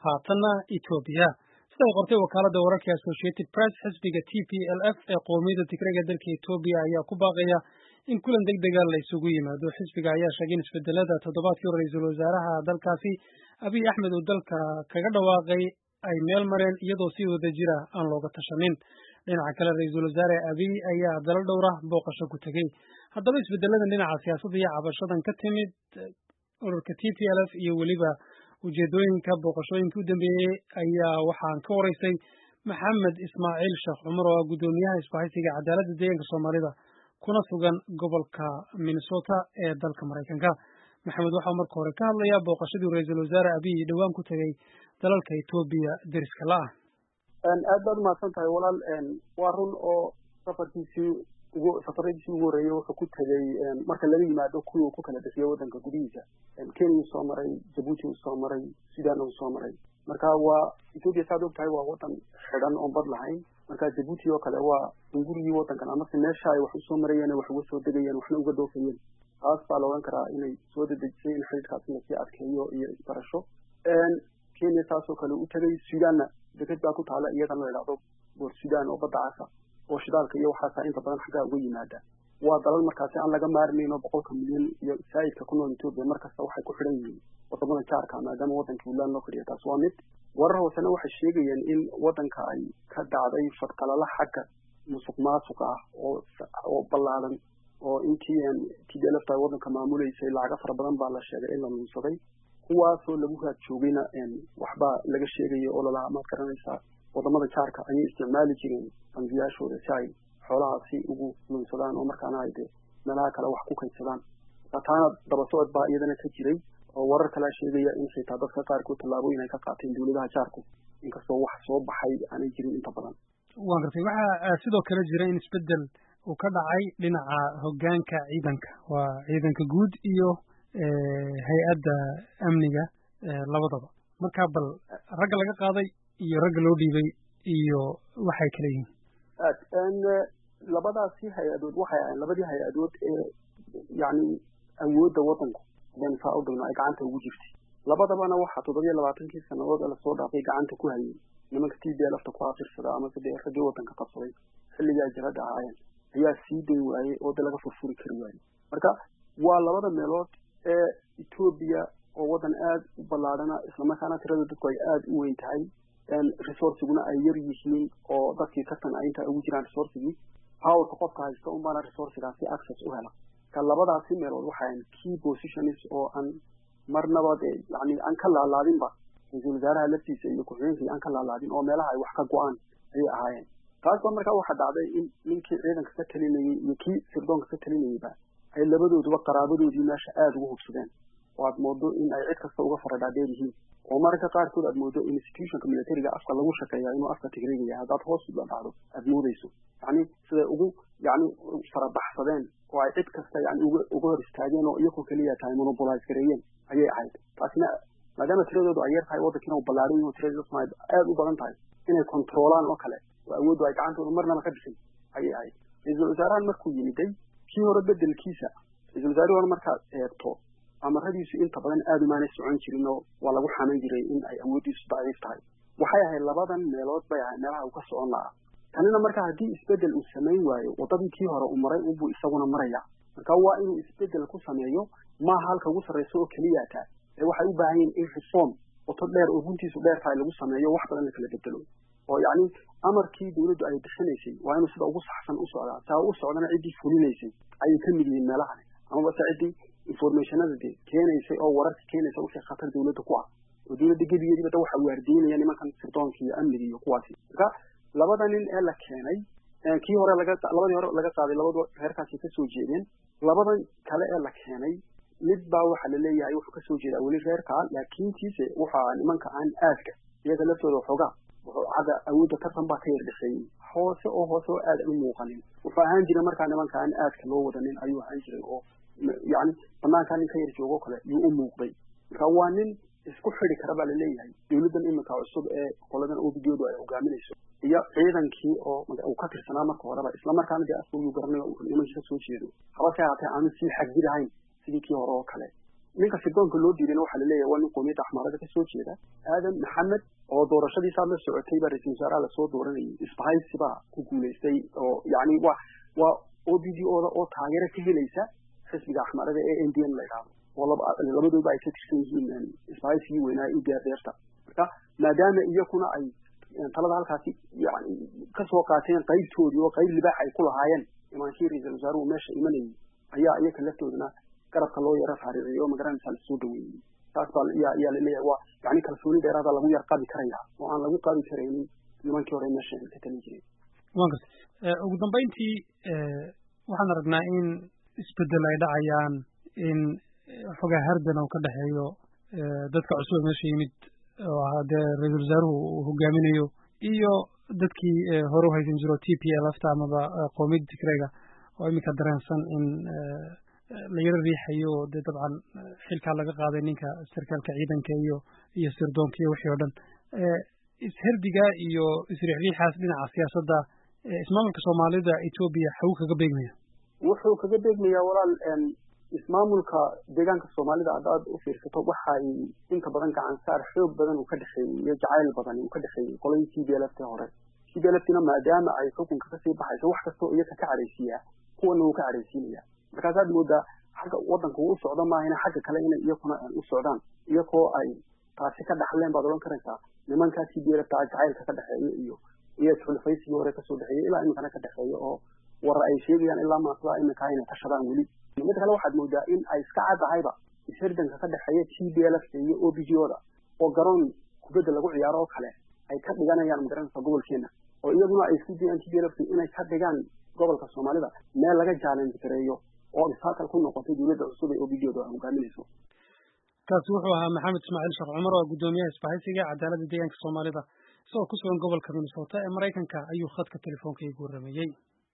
haatanna etoobiya siday qortay wakaaladda wararka associated press xisbiga t p l f ee qowmiyadda tigreega dalka etoobiya ayaa ku baaqaya in kulan deg dega la isugu yimaado xisbiga ayaa sheegay in isbedelada toddobaadkii hore ra-iisul wasaaraha dalkaasi abiy axmed uu dalka kaga dhawaaqay ay meel mareen iyadoo si wada jira aan looga tashanin dhinaca kale ra-iisul wasaare abiy ayaa dalal dhowra booqasho ku tegey haddaba isbedeladan dhinaca siyaasadda iyo cabashadan ka timid ururka t p l f iyo weliba ujeedooyinka booqashooyinka u dambeeyey ayaa waxaan ka waraystay maxamed ismaaciil sheekh cumar oo ah guddoomiyaha isbahaysiga cadaaladda deegaanka soomaalida kuna sugan gobolka minnesota ee dalka maraykanka maxamed waxau marka hore ka hadlayaa booqashadii ra-iisul wasaare abiy dhowaan ku tegey dalalka etoobiya deriska la ah aad baad umahadsan tahay walaal waa run oo safarkiisii ugu safaradiisii ugu horreeyey wuxuu ku tegey marka laga yimaado kuwii uu ku kala bixiyo waddanka gudihiisa kenya uu soo maray jabuuti uu soo maray sudan uu soo maray marka waa etoobiya saad og tahay waa waddan xidhan oon bad lahayn marka jabuuti oo kale waa gurigii waddankan amase meesha ay wax usoo marayeen wax uga soo degayeen waxna uga doofayeen taas baa la odhan karaa inay soo dedejisay in xidhiidkaasi lasii adkeeyo iyo isbarasho kenya saasoo kale u tegay sudanna deked baa ku taala iyadana la idhahdo boor sudan oo badda casa oo shidaalka iyo waxaasaa inta badan xaggaa uga yimaada waa dalal markaasi aan laga maarmayn oo boqolka milyan iyo saa'idka ku nool etoobiya markasta waxay ku xidhan yihiin wadamada jaarka maadaama waddankii ulaan loo fadhiya taas waa mid warar hoosena waxay sheegayeen in waddanka ay ka dhacday fadqalala xagga musuq maasuq ah oo oo ballaadan oo intii t d lfta ay waddanka maamuleysay lacaga fara badan baa la sheegay in la lunsaday kuwaasoo lagu raad joogayna waxbaa laga sheegaya oo lalahaa maad garanaysaa wadamada jaarka ayay isticmaali jireen bangiyaashooda si ay xoolahaasi ugu lunsadaan oo markaana ay dee meelaha kale wax ku kaydsadaan marka taana daba socod baa iyadana ka jiray oo warar kalea sheegaya in xitaa dadka qaarkood tallaabooyin ay ka qaateen dawladaha jaarku inkastoo wax soo baxay aanay jirin inta badan waan gartay waxaa sidoo kale jira in isbedel uu ka dhacay dhinaca hoggaanka ciidanka waa ciidanka guud iyo hay-adda amniga labadaba marka bal ragga laga qaaday iyo ragga loo dhiibay iyo waxay kala yihiin aad labadaasi hay-adood waxay ahayn labadii hay-adood ee yacni awoodda waddanku hadaynu saa u dhigno ay gacanta ugu jirtay labadabana waxaa toddobiyo labaatankii sannadood ee lasoo dhaafay gacanta ku hayay nimanka t b lfta ku afirsada amase dee raggii waddanka qabsaday xilligii ay jirada ahaayeen ayaa sii day waayey oo de laga furfuri kari waayey marka waa labada meelood ee etoobiya oo waddan aad u ballaadhana islamarkaana tirada dadku ay aada u weyn tahay resourciguna ay yar yihiin oo dadkii tartan ay inta ugu jiraan resourcigii powerka qofka haysta un baana resourcigaasi access u hela marka labadaasi meelood waxaan key positions oo aan marnaba dee yani aan ka laalaadinba ra-iisul wasaaraha laftiisa iyo ku-xigeenkii aan ka laalaadin oo meelaha ay wax ka go-aan ayay ahaayeen taas ba markaa waxaa dhacday in ninkii ciidanka ka talinayey iyo kii sirdoonka ka talinayeyba ay labadooduba qaraabadoodii meesha aada ugu hubsadeen oo aad moodo in ay cid kasta uga faradhaadheer yihiin oo mararka qaarkood aad moodo institutionka militariga afka lagu shaqeeya inuu afka tigreegaya haddaad hoos la dhacdo aad moodeyso yacni siday ugu yacni farabaxsadeen oo ay cid kasta yani uga uga hor istaageen oo iyakoo keliya tahay monopolize gareeyeen ayay ahayd taasina maadaama tiradoodu ay yar tahay waddankiina uu ballaaran yaho tirada somaali aada u badan tahay inay controolaan oo kale oo awooddu ay gacantooda marnaba ka bixin ayay ahayd ra-iisul wasaarahan markuu yimiday kii hore bedelkiisa ra-isul wasaarihii hore markaad eegto amaradiisu inta badan aada umaanay socon jirin oo waa lagu xaman jiray in ay awooddiisu daciif tahay waxay ahayd labadan meelood bay ahayd meelaha uu ka socon lahaa tanina marka haddii isbedel uu samayn waayo waddadii kii hore uu maray unbuu isaguna maraya marka waa inuu isbedel ku sameeyo maaha halka ugu sarrayso oo keliyaataa ee waxay u baahan yihin in reform wato dheer oo runtiisu dheer tahay lagu sameeyo wax badan la kala bedelo oo yacni amarkii dawladdu ay bixinaysay waa inuu sida ugu saxsan u socdaa saa u socdana ciddii fulinaysay ayay ka mid yihiin meelahani amaba se ciddii informationada dee keenaysay oo wararka keenaysa wixii khatar dawladda ku ah oo dawladda gebigeediiba da waxa waardiinaya nimankan sirdoonka iyo amniga iyo kuwaasi marka labada nin ee la keenay kii hore laga labadii hore laga qaaday labadu reerkaasi ka soo jeedeen labadan kale ee la keenay mid baa waxa la leeyahay wuxuu ka soo jeedaa weli reerkaa laakiintiise waxa nimanka aan aadka iyaga laftooda waxoogaa hadda awoodda tartan baa ka yar dhexeeyey hoose oo hoose oo aad u muuqanin wuxuu ahaan jiray markaa nimanka aan aadka loo wadanin ayuu ahaan jiray oo yacni banaankaa nin ka yar joogo kale yuu u muuqday marka waa nin isku xidi kara baa laleeyahay dawladdan iminka cusub ee qoladan obidoodu ay hogaaminayso iyo ciidankii oo uu ka tirsanaa marka horeba islamarkaana dee asbuu garanay nimankii ka soo jeedo habase haatee aanu sii xagdidahayn sidii kii hore oo kale ninka sirdoonka loo diidayna waxaa laleeyahay waa nin qoomiyadda axmaarada kasoo jeeda aadan maxamed oo doorashadiisaa la socotay baa ra-iisul wasaaraha lasoo dooranayay isbahaysi baa ku guulaystay oo yani waa waa o b d oda oo taageero ka helaysa xisbiga axmaarada ee n d n la idhaahdo oo labadooba ay ka tirsan yihiin isbahaysigii weynaa e b r deerta marka maadaama iyakuna ay talada halkaasi yani kasoo qaateen qaybtoodii oo qayb libaax ay ku lahaayeen imaanshii ra-iisul wasaaruhu meesha imanayay ayaa iyaka laftoodana garabka loo yaro raariciyay oo magaranaysaa lasoo dhaweeyey taas baa yaa yaa laleeyahay waa yani kalsooni dheeraada lagu yar qabi karaya oo aan lagu qabi karaynin nimankii hore meesha ka talin jiray wan garta ugu dambayntii waxaan aragnaa in isbedel ay dhacayaan in xogaa hardan oo ka dhexeeyo dadka cusub meesha yimid oo ahaa dee ra-iisul wasaaruhu uu hogaaminayo iyo dadkii hore u haysan jiro t p lfta amaba qoomiyadda tigrega oo iminka dareensan in la yaro riixayo oo dee dabcan xilkaa laga qaaday ninka sarkaalka ciidanka iyo iyo sirdoonka iyo wixii oo dhan isherdiga iyo isriixriixaas dhinaca siyaasadda ismaamulka soomaalida etoobiya xagu kaga beegmaya wuxuu kaga beegmayaa walaal ismaamulka deegaanka soomaalida haddaad u fiirsato waxay inta badan gacan saar xoog badan uu ka dhexeeyey iyo jacayl badan uu ka dhexeeyey qoladii t b l f t hore t b l f tina maadaama ay xukunka kasii baxayso wax kastoo iyaka ka cadhaysiiyaa kuwana wuu ka cadhaysiinaya markaasaad moodaa xagga waddanka uu u socdo maahina xagga kale inay iyakuna u socdaan iyakoo ay taasi ka dhaxleen baad odhan karaysaa nimankaa t b l f ta jacaylka ka dhexeeya iyo iyo isxulfaysigii hore kasoo dhexeeyey ilaa iminkana ka dhexeeya oo war ay sheegayaan ilaa maaslaa iminkaa inay tashadaan weli mid kale waxaad moodaa in ay iska caddahayba ishirdanka ka dhexeeya t b l f iyo o b g oda oo garoon kubadda lagu ciyaaro oo kale ay ka dhiganayaan magaranaysa gobolkeena oo iyaguna ay isku dayaan t b l f inay ka dhigaan gobolka soomaalida meel laga challenge gareeyo oo obstacle ku noqotay dowladda cusub ee o b g oda hogaaminayso kaasi wuxuu ahaa maxamed ismaaciil sheekh cumar oo guddoomiyaha isbahaysiga cadaaladda deegaanka soomaalida isagoo ku sugan gobolka minnesota ee maraykanka ayuu khadka telefoonka igu warrameeyey